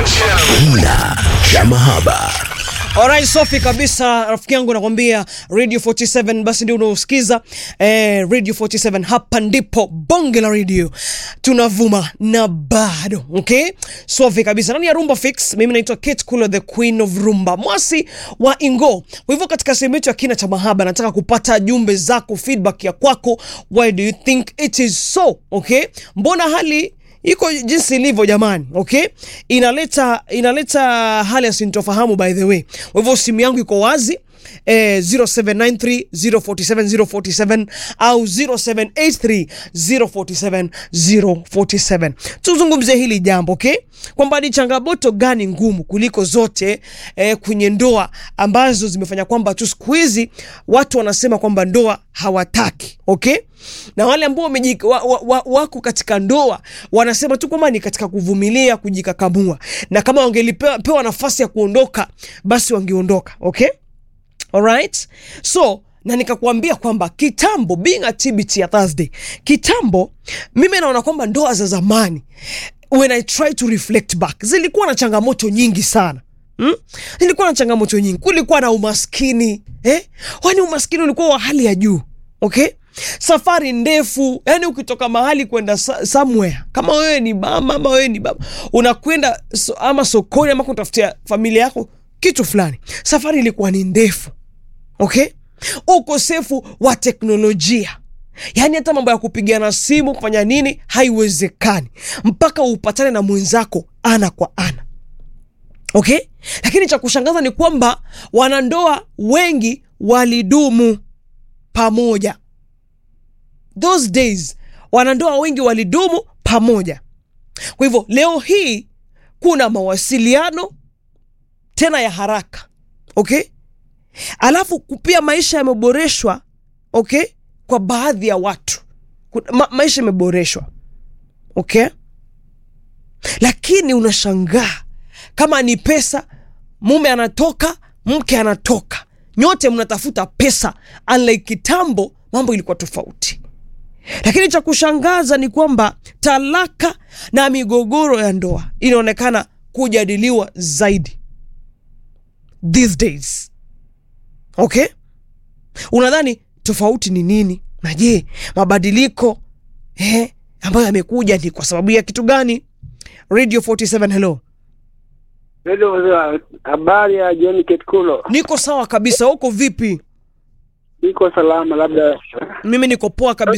Kina cha mahaba. Alright, safi kabisa rafiki yangu nakwambia Radio 47 basi ndio unaosikiza eh, Radio 47 hapa ndipo bonge la radio tunavuma na bado okay safi kabisa nani ya Rumba Fix mimi naitwa Kate Kulo the Queen of Rumba mwasi wa Ingo kwa hivyo katika sehemu yetu ya kina cha mahaba nataka kupata jumbe zako feedback ya kwako why do you think it is so okay mbona hali iko jinsi ilivyo jamani okay inaleta inaleta hali ya sintofahamu by the way kwa hivyo simu yangu iko wazi eh, 0793 047 047 au 0783 047 047 tuzungumzie hili jambo okay kwamba ni changamoto gani ngumu kuliko zote eh, kwenye ndoa ambazo zimefanya kwamba tu siku hizi watu wanasema kwamba ndoa hawataki okay na wale ambao wamejik- wa, wa, wa, wako katika ndoa wanasema tu kwamba ni katika kuvumilia kujikakamua na kama wangelipewa pewa nafasi ya kuondoka basi wangeondoka okay alright so na nikakuambia kwamba kitambo being a TBT ya Thursday kitambo mimi naona kwamba ndoa za zamani when I try to reflect back zilikuwa na changamoto nyingi sana Hmm? Zilikuwa na changamoto nyingi, kulikuwa na umaskini eh? Wani umaskini ulikuwa wa hali ya juu okay? Safari ndefu, yani ukitoka mahali kwenda sa- somewhere, kama wewe ni mama ama wewe ni baba, unakwenda so, ama sokoni ama kutafutia familia yako kitu fulani, safari ilikuwa ni ndefu okay? Ukosefu wa teknolojia yaani hata mambo ya kupigana simu kufanya nini haiwezekani mpaka upatane na mwenzako ana kwa ana okay lakini cha kushangaza ni kwamba wanandoa wengi walidumu pamoja those days wanandoa wengi walidumu pamoja kwa hivyo leo hii kuna mawasiliano tena ya haraka okay alafu pia maisha yameboreshwa okay kwa baadhi ya watu Kuna- ma, maisha yameboreshwa okay lakini unashangaa kama ni pesa mume anatoka mke anatoka nyote mnatafuta pesa unlike kitambo mambo ilikuwa tofauti lakini cha kushangaza ni kwamba talaka na migogoro ya ndoa inaonekana kujadiliwa zaidi these days okay unadhani tofauti ni nini na je mabadiliko eh, ambayo yamekuja ni kwa sababu ya kitu gani radio 47 hello Hello, mzee, habari ya jioni Ketkulo. niko sawa kabisa huko vipi Niko salama, labda mimi niko poa kabisa